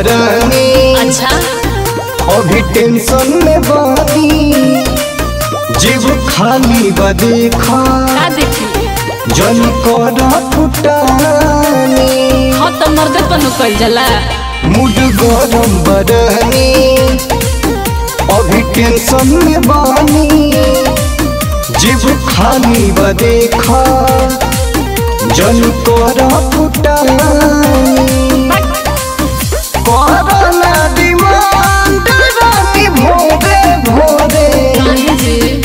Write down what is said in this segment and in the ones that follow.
बरानी अच्छा अभी टेंशन में बानी जीव खाली बदेखा का देखी जन कर फुटानी हाँ तो मर्द पनु कल जाला मुड गरम बरानी अभी टेंशन में बानी जीव खाली बदेखा जन कर फुटानी करना डिमांड रानी भोरे भोरे काहे जे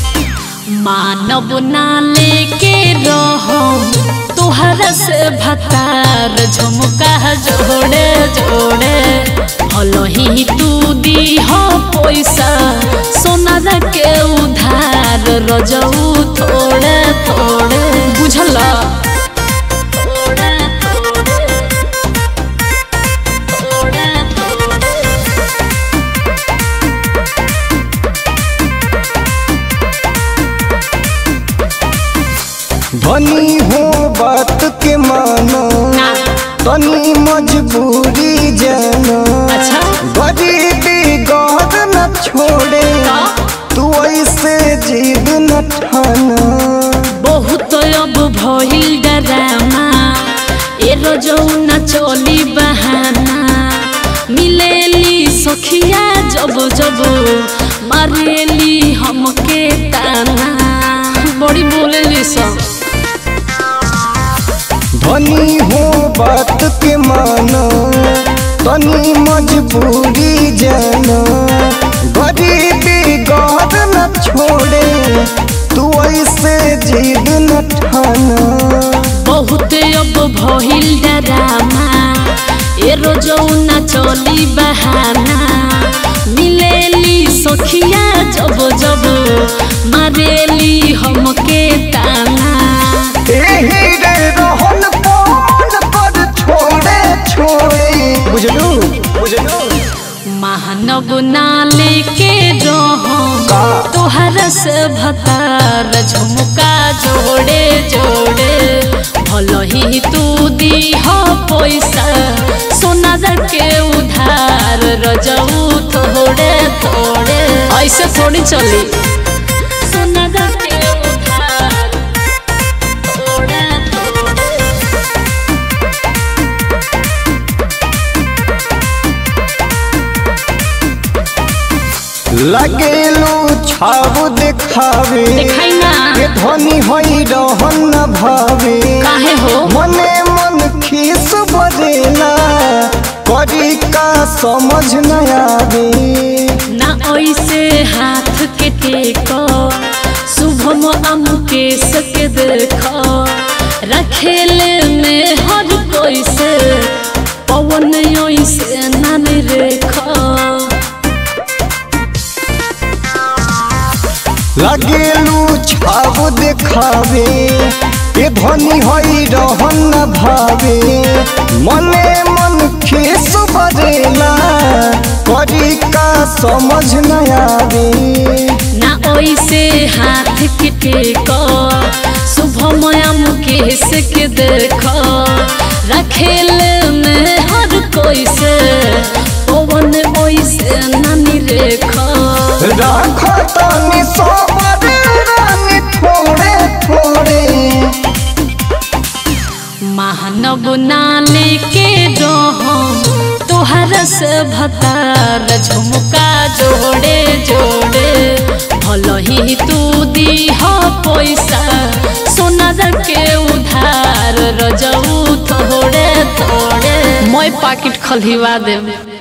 मानव ना लेके रहो तुहरा से भतार झुमका जोड़े जोड़े भलो ही तू दी हो पैसा सोना के उधार रजऊ थोड़े थोड़े बुझल थोड़े थोड़े थोड़े थोड़े धनी हो बात के मानो ना तनी मजबूरी जानो अच्छा गरीबी गौर न छोड़े तू ऐसे जिद न ठाना बहुत अब भइल डरामा ए रोजौ न चली बहाना मिलेली सखिया जब जब मारेली हमके ताना बड़ी बोलेली सब धनी हो बात के मानो तनी मजबूरी जानो गरीबी गौर न छोड़े तू ऐसे जिद न ठाना बहुत अब भइल डरामा ए रोजौ न चली बहाना मिलेली सखिया जब जब मारेली हमके ताना एही रे रोहन पवन पर छोड़े छोड़े बुझलू बुझलू महानव नाले के रहो का? तोहरा से भतार झुमका जोड़े जोड़े भलो ही तू दी हो पैसा सोना के उधार रजऊ थोड़े थोड़े ऐसे थोड़ी चली सोना के उधार थोड़े थोड़े लगेलू छाव देखावे देखाई ना। के धनी होई रहन न भावे काहे हो मने मन खीस बरेला करी का समझ न आवे ना ऐसे हाथ के टेको शुभम अमुकेश के देखो रखेले में हर कोई से पवन ऐसे नान रेखो लगेलू छाव देखावे के धनी होई रहन न भावे मने मन खीस बरेला करी का समझ न आवे ना ऐसे हाथ के टेको शुभम अमुकेश के देखो रखेले में हर कोई से पवन ऐसे नानी रेखो राखो तनी सोबर रानी थोड़े थोड़े महानव नाले के रहो तोहरा से भतार झुमका जोड़े जोड़े भलो ही तू दी हो पैसा सोना के उधार रजऊ थोड़े थोड़े मैं पाकिट खलिवा देव